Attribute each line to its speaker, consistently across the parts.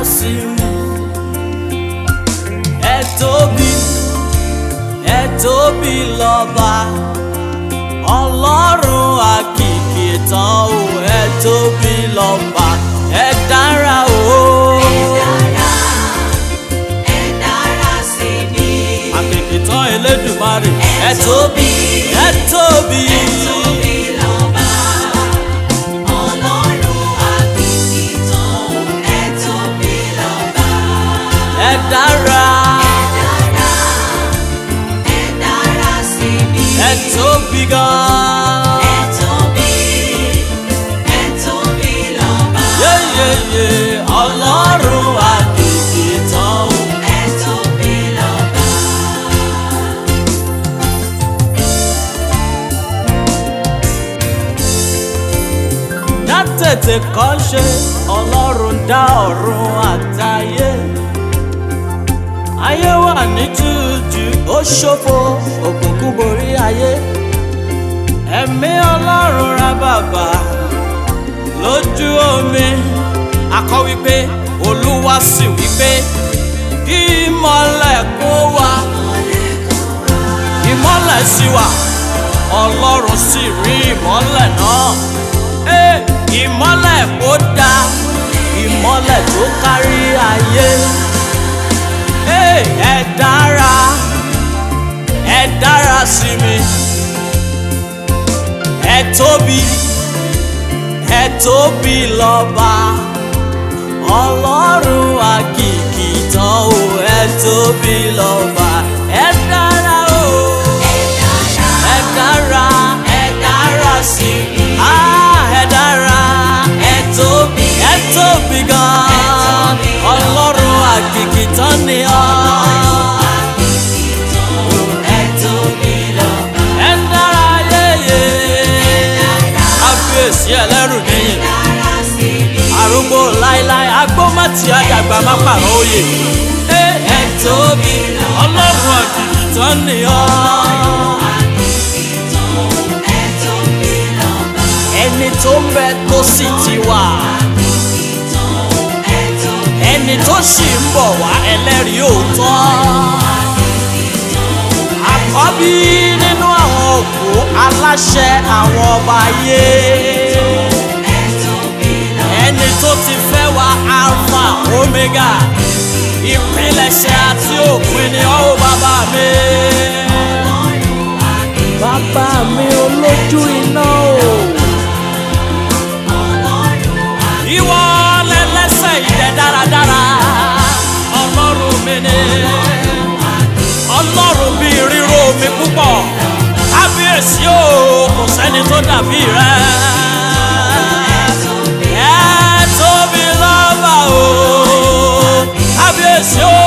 Speaker 1: sí mi. ẹ tóbi ẹ tóbi lọ́ba ọlọ́run àkìkì tán o ẹ tóbi lọ́ba ẹ dára o.
Speaker 2: ẹ dára sí mi.
Speaker 1: àkìkì tán elédùmarè ẹ tóbi ẹ tóbi.
Speaker 2: tóbi lọ́ba ọlọ́run àkìkìtàn ẹ tóbi lọ́ba.
Speaker 1: ẹ dára
Speaker 2: ẹ dára sí mi.
Speaker 1: ẹ tóbi gan.
Speaker 2: ẹ tóbi ẹ tóbi lọ́ba.
Speaker 1: yeyeye ọlọ́run àkìkì tán o.
Speaker 2: ẹ tóbi lọ́ba.
Speaker 1: dátètè kọ́ ṣe ọlọ́run dá ọ̀run àtayé ayé wà ní jújù ó ṣòfò òkùnkùn borí ayé ẹ̀mí ọlọ́run ra bàbà lójú omi akọ wípé olúwa sì wípé kí ìmọ̀lẹ̀ kó wá ìmọ̀lẹ̀ sí wa ọlọ́run sì rí ìmọ̀lẹ̀ náà Ẹ́, ìmọ̀lẹ̀ kó dá ìmọ̀lẹ̀ tó kárí ayé Ẹ́, ẹ dára ẹ dára sí mi ẹ tóbi ẹ tóbi lọ́ba ọlọ́run àkìkì tán o ẹ tóbi lọ́ba ẹ dára o ẹ dára ẹ dára sí mi ah ẹ dára ẹ tóbi ẹ tóbi gan ọlọ́run àkìkì tán ni ọ́
Speaker 2: ẹ tóbi lọ́ba.
Speaker 1: ẹ dára yéye kábíyèsí ẹlẹ́rù níyìn
Speaker 2: dára sí mi.
Speaker 1: arúgbó láéláé agbómọ̀tì àdàgbà má pàrọ̀ òye ẹ ẹ tóbi ọlọ́run àkìkì tán ni ọ́.
Speaker 2: ẹ tóbi lọ́ba.
Speaker 1: ẹni tó ń bẹ tó sì ti wà
Speaker 2: ẹ tóbi
Speaker 1: ẹni tó sì ń bọ̀ wá ẹlẹ́rìí òótọ́ àkọ́bí nínú àwọn òkú aláṣẹ àwọn ọba ayé
Speaker 2: ẹ tóbi lọ́ba.
Speaker 1: ẹni tó ti fẹ́ wá alpha omega ìpilẹ̀ṣẹ̀ àti òpin ni ọ́ bàbá mi. bàbá mi olójú iná o. ìwọ lẹ́lẹ́sẹ̀ ìdẹ dáradára ọlọ́run mi ni ọlọ́run bí ríro mi púpọ̀ kábíyèsí o kò sẹ́ni tó dàbí rẹ. ẹ tóbi lọ́ba o kábíyèsí o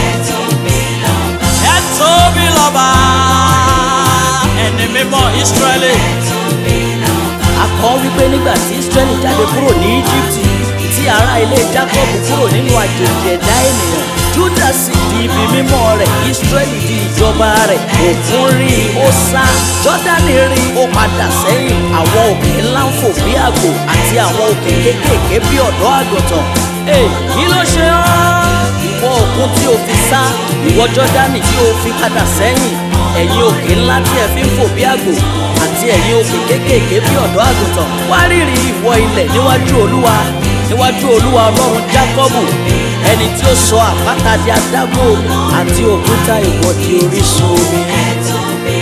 Speaker 1: ẹ tóbi lọ́ba ẹni mímọ́ ìsírẹ́lì akọ wípé nígbà tí israẹli jáde kúrò ní íjíbítì tí ará ilé jacob kúrò nínú àjèjì ẹ̀dá ènìyàn juda sì di ibi mímọ́ rẹ̀ israẹli di ìjọba rẹ̀ òkun rí i ó sá jọ́dánì rí i ó padà sẹ́yìn àwọn òkè ńlá ń fò bí àgbò àti àwọn òkè kéékèèké bí ọ̀dọ́ àgùntàn Ẹ̀, kí ló ṣe ọ́ ìwọ òkun tí o fi sá ìwọ jọ́dánì tí o fi padà sẹ́yìn ẹ̀yin òkè ńlá tí ẹ fi ń fò bí àgbò àti ẹ̀yin òkè kéékèèké bí ọ̀dọ́ àgùntàn wá rírì ìwọ ilẹ̀ níwájú olúwa níwájú olúwa ọlọ́run jákọ́bù ẹni tí ó sọ àpáta di adágún omi àti òkúta ìwọ di orísun omi.
Speaker 2: ẹ tóbi